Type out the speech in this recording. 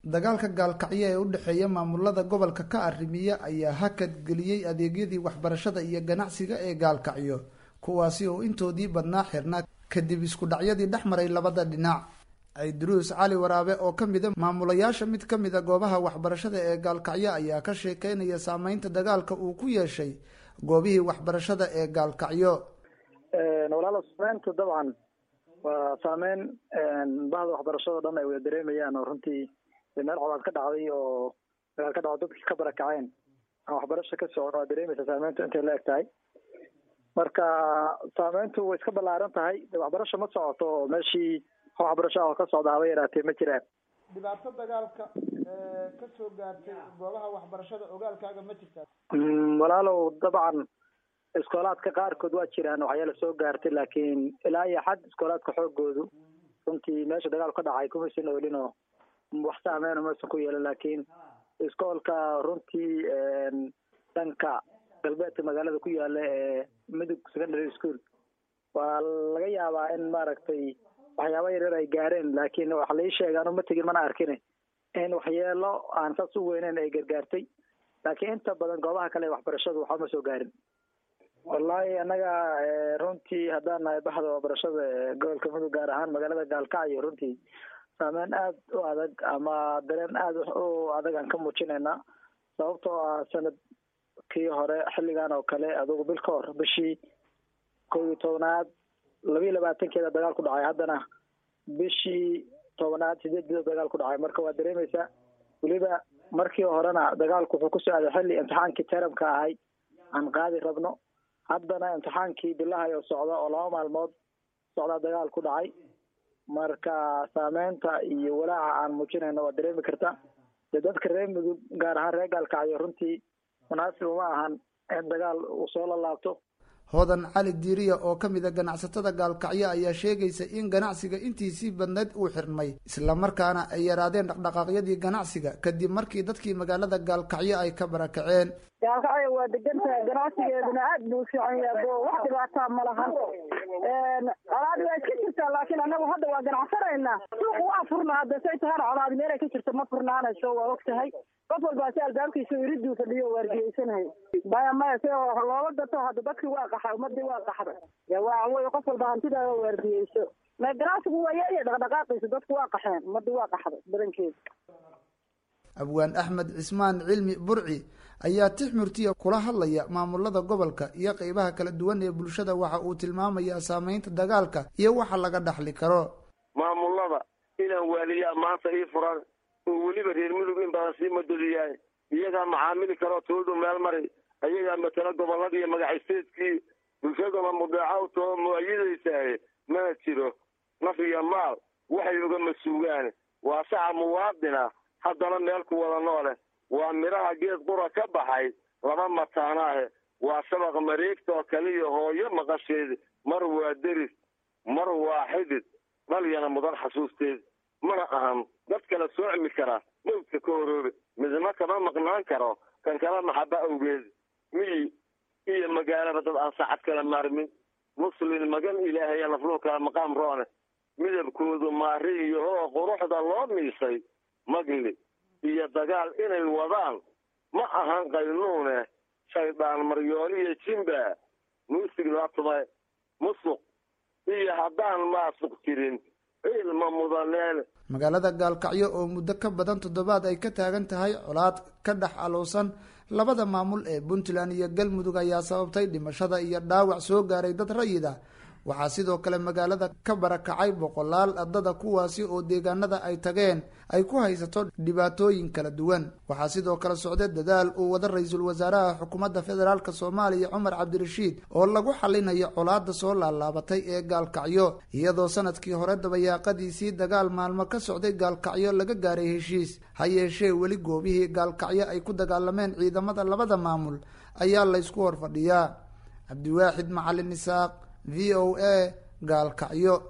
dagaalka gaalkacyo ee u dhexeeya maamulada gobolka ka arrimiya ayaa hakad geliyey adeegyadii waxbarashada iyo ganacsiga ee gaalkacyo kuwaasi oo intoodii badnaa xirnaa kadib isku dhacyadii dhex maray labada dhinac ciidruus cali waraabe oo ka mida maamulayaasha mid ka mida goobaha waxbarashada ee gaalkacyo ayaa ka sheekeynaya saameynta dagaalka uu ku yeeshay goobihii waxbarashada ee gaalkacyo walaalo saameyntu dabcan waa saameyn bahda waxbarashado dhan ay wada dareemayaan oo runtii meel codaad ka dhacday oo dagaal ka dhacdo dadkii ka barakaceen aan waxbarasho ka socon waa dareemaysa saameyntu intay la eg tahay marka saameyntu way iska ballaaran tahay waxbarasho ma socoto oo meeshii waxbarasho ah oo ka socda haba yaraatee ma jiraan dhibaato dagaalka ka soo gaartay goobaha waxbarashada ogaalkaaga ma jirtaa walaalow dabcan iskoolaadka qaarkood waa jiraan waxyaala soo gaartay laakiin ilaa iyo xad iskoolaadka xoogoodu runtii meesha dagaal ka dhacay kumaysan oolin oo wax saameyn maysan ku yeelan laakiin iskoolka runtii dhanka galbeedka magaalada ku yaala ee midug secondary school waa laga yaabaa in maaragtay waxyaaba yaryar ay gaareen laakiin waxa lai sheega anu ma tegin mana arkin in waxyeelo aan saas u weyneyn ay gargaartay laakiin inta badan goobaha kale ee waxbarashadu waxba ma soo gaarin wallahi annaga runtii haddaan nahay baxda waxbarashada ee gobolka mudug gaar ahaan magaalada gaalkacyo runtii saameyn aada u adag ama dareen aada u adag aan ka muujinaynaa sababtoo ah sanadkii hore xilligan oo kale adugu bil ka hor bishii kow iyo tobnaad labiiyo labaatankeeda dagaal ku dhacay haddana bishii tobnaad sideedida dagaal ku dhacay marka waa dareemaysaa weliba markii horena dagaalku wuxuu ku socday xilli imtixaankii teramka ahay aan qaadi rabno haddana imtixaankii bilahay oo socda oo laba maalmood socdaa dagaal ku dhacay marka saameynta iyo walaaca aan muujinayno waa dareemi karta dee dadka reer mudug gaar ahaan reer gaalkacyo runtii munaasib uma ahan in dagaal uu soo lalaabto hodan cali diiriya oo ka mid a ganacsatada gaalkacyo ayaa sheegaysa in ganacsiga intiisii badneyd uu xirmay islamarkaana ay yaraadeen dhaqdhaqaaqyadii ganacsiga kadib markii dadkii magaalada gaalkacyo ay ka barakaceen gaalkacyo waa degan tahay ganacsigeeduna aad buu u fiican yahay bo wax dhibaataa ma lahan colaadi waa iska jirtaa laakiin anagu hadda waa ganacsanaynaa suuq waa furna hadda say tahana colaadi meelay ka jirto ma furnaanayso waa og tahay qof walbaa si albaabkiisa iriduu fadhiyo waardiyeysanahay maya maya si loola gato hadda dadkii waa qaxa ummadii waa qaxda waa wey qof walba hantidaa waardiyeyso ma ganacsigu waa yaaya dhaqdhaqaaqiisa dadku waa qaxeen ummadii waa qaxday badankeeda abwaan axmed cismaan cilmi burci ayaa tix murtiya kula hadlaya maamulada gobolka iyo qeybaha kala duwan ee bulshada waxa uu tilmaamayaa saameynta dagaalka iyo waxa laga dhaxli karo maamulada inaan waaliyaa maanta ii furan oo weliba reer mudug in badan sii madoliyaay iyagaa macaamili karoo toodu meel mari ayagaa matala gobolladii magacaysteedkii bulshaduna mudeeca u too muayidaysaay mana jiro naf iyo maal waxay uga masuugaan waa saca muwaadina haddana meel ku wada noole waa midhaha geed qura ka baxay laba mataanaahe waa shabaq mareegta oo kaliya hooyo maqasheed mar waa deris mar waa xidid dhalyana mudan xasuusteed mana ahan dad kala soocmi kara mawdka ka horoobe midna kama maqnaan karo kan kala maxaba awgeed miyi iyo magaalaba dad aan saacad kala maarmin muslin magan ilaahaya nafluhu kala maqaam roone midabkoodu maari iyo hoo quruxda loo miisay magli iyo dagaal inay wadaan ma ahan qaynuune shaydaan maryooliyo jimba muusig laa tumay musuq iyo haddaan maasuq jirin ciilma mudaneen magaalada gaalkacyo oo muddo ka badan toddobaad ay ka taagan tahay colaad ka dhex alowsan labada maamul ee puntland iyo galmudug ayaa sababtay dhimashada iyo dhaawac soo gaaray dad rayid ah waxaa sidoo kale magaalada ka barakacay boqolaal ardada kuwaasi oo deegaanada ay tageen ay ku haysato dhibaatooyin kala duwan waxaa sidoo kale socday dadaal uu wada ra-iisul wasaaraha xukuumadda federaalk soomaaliya cumar cabdirashiid oo lagu xalinayo colaada soo laalaabatay ee gaalkacyo iyadoo sanadkii hore dabayaaqadiisii dagaal maalmo ka socday gaalkacyo laga gaaray heshiis ha yeeshee weli goobihii gaalkacyo ay ku dagaalameen ciidamada labada maamul ayaa laysku horfadhiyaa cabdiwaaxid macalin isaaq v o a gaalkacyo